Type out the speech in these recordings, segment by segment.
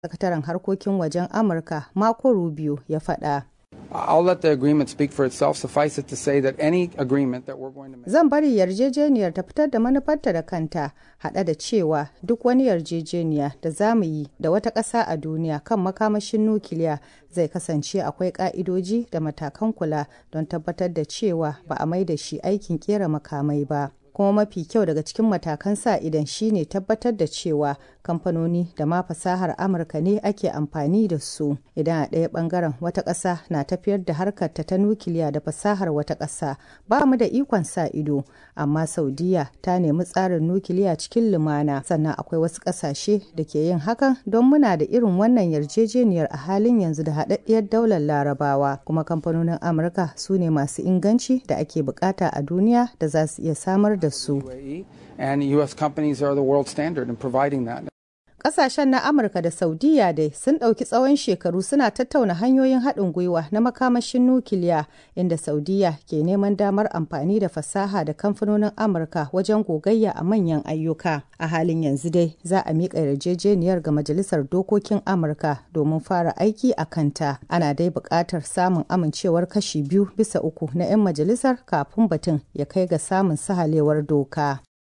sakataren harkokin wajen amurka marco rubio ya faɗa I'll let the agreement speak for itself. Suffice it to say that any agreement that we're going to make. Zan bari yarjejeniyar ta fitar da manufarta da kanta, haɗa da cewa duk wani yarjejeniya da za mu yi da wata ƙasa a duniya kan makamashin nukiliya zai kasance akwai ƙa'idoji da matakan kula don tabbatar da cewa ba a mai da shi aikin ƙera makamai ba. kuma mafi kyau daga cikin matakan sa idan shine tabbatar da cewa kamfanoni da ma fasahar amurka ne ake amfani da su idan a ɗaya ɓangaren wata ƙasa na tafiyar da harkarta ta nukiliya da fasahar wata ƙasa ba mu da ikon sa ido amma saudiya ta nemi tsarin nukiliya cikin lumana sannan akwai wasu ƙasashe da ke yin hakan don muna da irin wannan yarjejeniyar a halin yanzu da haɗaɗɗiyar daular larabawa kuma kamfanonin amurka su ne masu inganci da ake bukata a duniya da za su iya samar da su. And U.S. companies are the world standard in providing that. Kasashen na Amurka da Saudiya dai sun ɗauki tsawon shekaru suna tattauna hanyoyin haɗin gwiwa na makamashin nukiliya inda Saudiya ke neman damar amfani da fasaha da kamfanonin Amurka wajen gogayya a manyan ayyuka. A halin yanzu dai za a miƙa yarjejeniyar ga Majalisar Dokokin Amurka domin fara aiki a kanta. Ana dai buƙatar samun amincewar kashi biyu bisa uku na 'yan majalisar kafin batun ya kai ga samun sahalewar doka.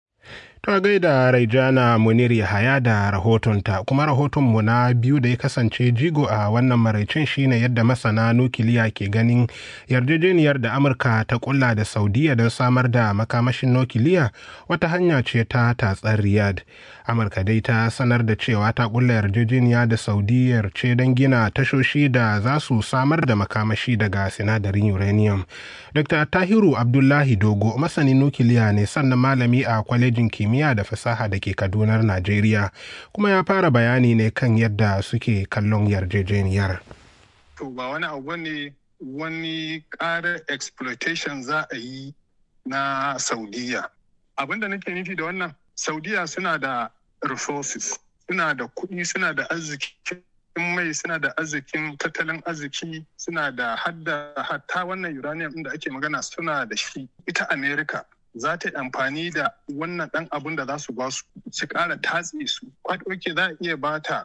Ta gaida Raijana Munir Yahaya da rahotonta kuma rahotonmu na biyu da ya kasance jigo a wannan maraicin shine yadda masana nukiliya ke ganin yarjejeniyar da Amurka ta kulla da Saudiya don samar da makamashin nukiliya wata hanya ce ta tatsar Riyadh. Amurka dai ta sanar da cewa ta kulla yarjejeniya da Saudiyar ce don gina tashoshi da za su samar da makamashi daga sinadarin uranium. Dr. Tahiru Abdullahi Dogo masanin nukiliya ne sannan malami a kwalejin kimiyya kimiyya da fasaha da ke kadunar najeriya kuma ya fara bayani ne kan yadda suke kallon yarjejeniyar to ba wani abu ne wani ƙarar exploitation za a yi na saudiya abinda nake nufi da wannan saudiya suna da resources suna da kuɗi suna da arziki mai suna da arzikin tattalin arziki suna da hadda hatta wannan uranium da ake magana suna da shi ita america za ta yi amfani da wannan ɗan abin da za su ba su su ƙara tatse su kwaɗoke za a iya ba ta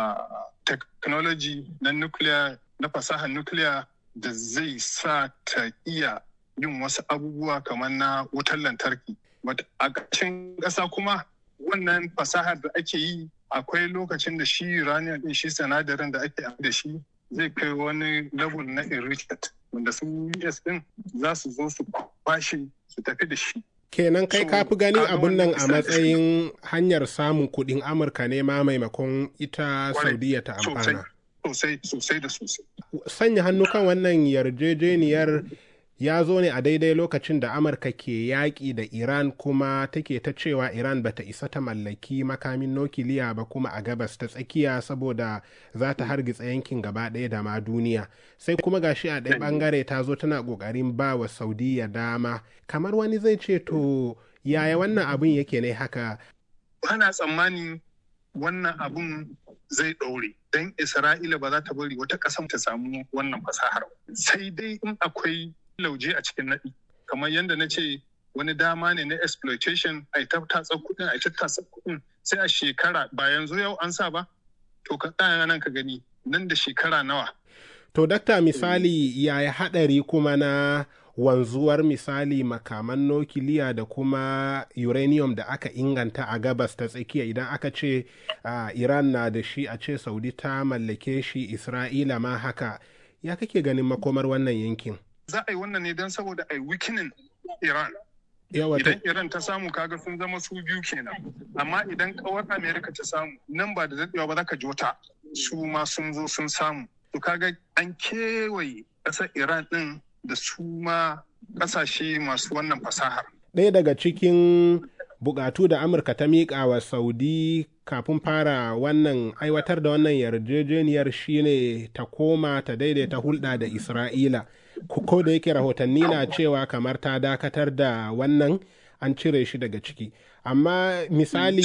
technology na nuclear na fasahar nuclear da zai sa ta iya yin wasu abubuwa kamar na wutar lantarki a ƙarshen ƙasa kuma wannan fasahar da ake yi akwai lokacin da shi uranium ɗin shi sinadarin da ake da shi zai kai wani level na enrichment wanda su US din za su zo su kwashe su tafi da shi. Kenan kai ka fi ganin abun nan a matsayin hanyar samun kuɗin Amurka ne ma maimakon ita Saudiya ta amfana. Sosai, sosai da sosai. Sanya hannu kan wannan yarjejeniyar ya zo ne a daidai lokacin da amurka ke yaƙi da iran kuma take ta cewa iran bata isa ta mallaki makamin nukiliya ba kuma a gabas ta tsakiya saboda za ta hargitsa yankin gaba ɗaya da ma duniya sai kuma gashi a ɗaya ɓangare ta zo tana ƙoƙarin ba wa saudiya dama kamar wani zai ce to yaya wannan abin yake ne haka ana tsammani wannan abun zai ɗaure don isra'ila ba za ta bari wata ƙasar ta samu wannan fasahar sai dai in akwai lauje a cikin naɗi kamar yadda na ce wani dama ne na exploitation a ta tatsa kuɗin a ta tatsa kuɗin sai a shekara ba yanzu yau an sa ba to ka tsaya nan ka gani nan da shekara nawa to dakta misali yaya haɗari kuma na wanzuwar misali makaman nukiliya da kuma uranium da aka inganta a gabas ta tsakiya idan aka ce uh, iran na da shi a ce saudi ta mallake shi isra'ila ma haka ya kake ganin makomar wannan yankin za a yi wannan ne don saboda a yi wikinin Iran. Idan Iran ta samu kaga sun zama su biyu kenan. Amma idan kawar Amerika ta samu nan ba da daɗewa ba za ka jota su ma sun zo sun samu. To kaga an kewaye ƙasar Iran ɗin da su ma ƙasashe masu wannan fasahar. Ɗaya daga cikin bukatu da Amurka ta miƙa wa Saudi kafin fara wannan aiwatar da wannan yarjejeniyar shine ta koma ta daidaita hulɗa da Isra'ila. ko da yake rahotanni na cewa kamar ta dakatar da wannan an cire shi daga ciki amma misali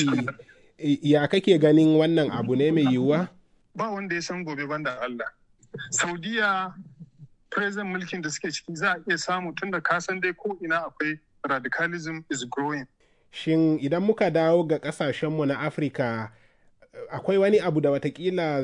ya kake ganin wannan abu ne mai yiwuwa ba wanda ya san gobe banda Allah saudiya president mulkin da suke ciki za a iya samu tun da kasan dai ko ina akwai radicalism is growing shin idan muka dawo ga kasashenmu na afirka akwai wani abu da watakila